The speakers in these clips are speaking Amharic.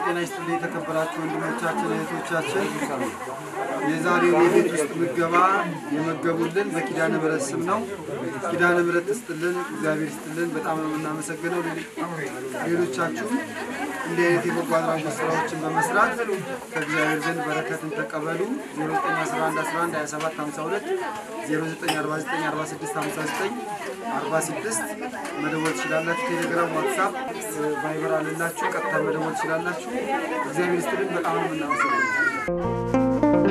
ጤና ይስጥልኝ የተከበራችሁ ወንድሞቻችን እህቶቻችን፣ የዛሬው የቤት ውስጥ ምገባ የመገቡልን በኪዳነ ምሕረት ስም ነው። ኪዳነ ምሕረት ትስጥልን፣ እግዚአብሔር ይስጥልን። በጣም ነው የምናመሰግነው። ሌሎቻችሁም እንዲህ አይነት የበጎ አድራጎት ስራዎችን በመስራት ከእግዚአብሔር ዘንድ በረከትን ተቀበሉ። 0911112752 09494659 46 መደወል ትችላላችሁ። ቴሌግራም፣ ዋትሳፕ፣ ቫይበር አለላችሁ። ቀጥታ መደወል ትችላላችሁ። እግዚአብሔር ይስጥልን። በጣም ነው የምናመሰግነው።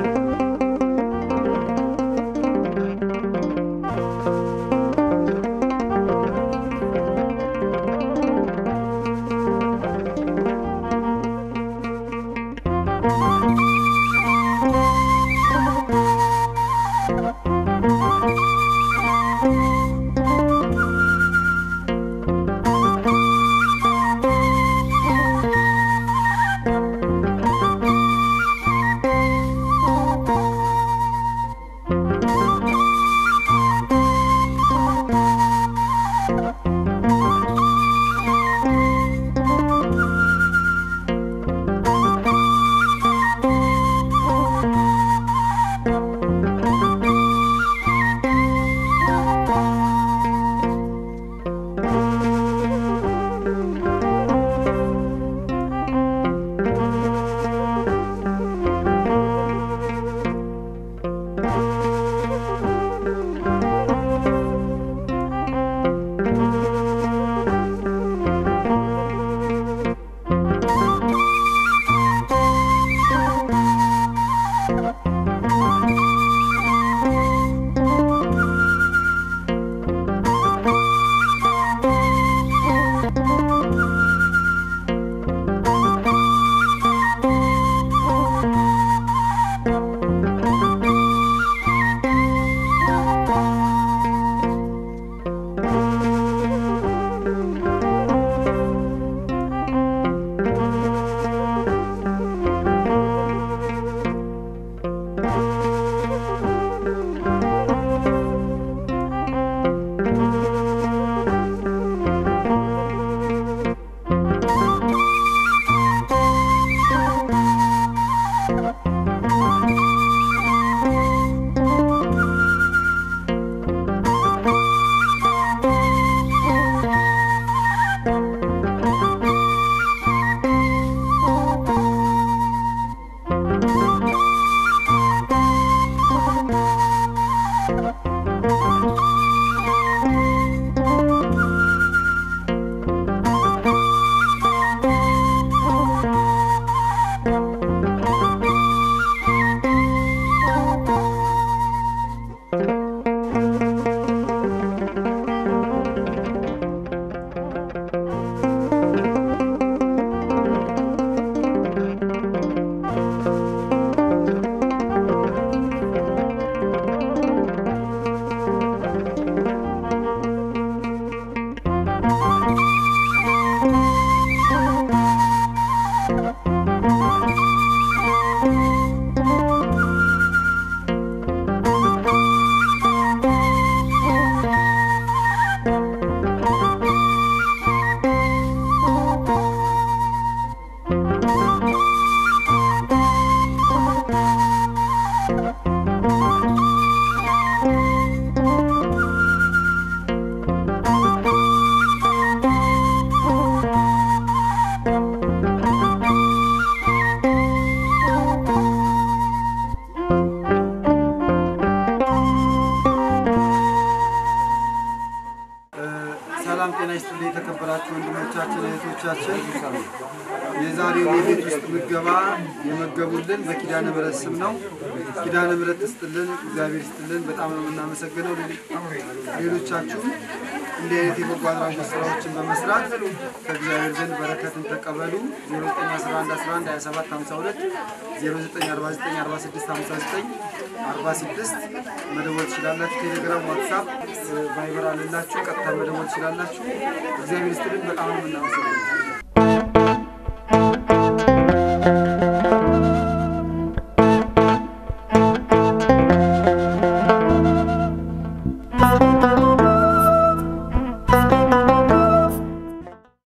ሰላም ጤና ይስጥልኝ የተከበራችሁ ወንድሞቻችን እህቶቻችን፣ የዛሬው የቤት ውስጥ ምገባ የመገቡልን በኪዳነ ምሕረት ስም ነው። ኪዳነ ምሕረት ትስጥልን፣ እግዚአብሔር ይስጥልን። በጣም ነው የምናመሰግነው። ሌሎቻችሁም እንዲህ አይነት የበጎ አድራጎት ስራዎችን በመስራት ከእግዚአብሔር ዘንድ በረከትን ተቀበሉ። 0911112752 09494659 46 መደወል ትችላላችሁ። ቴሌግራም፣ ዋትሳፕ፣ ቫይበር አለላችሁ። ቀጥታ መደወል ትችላላችሁ። እግዚአብሔር ይስጥልን። በጣም ነው የምናመሰግነው።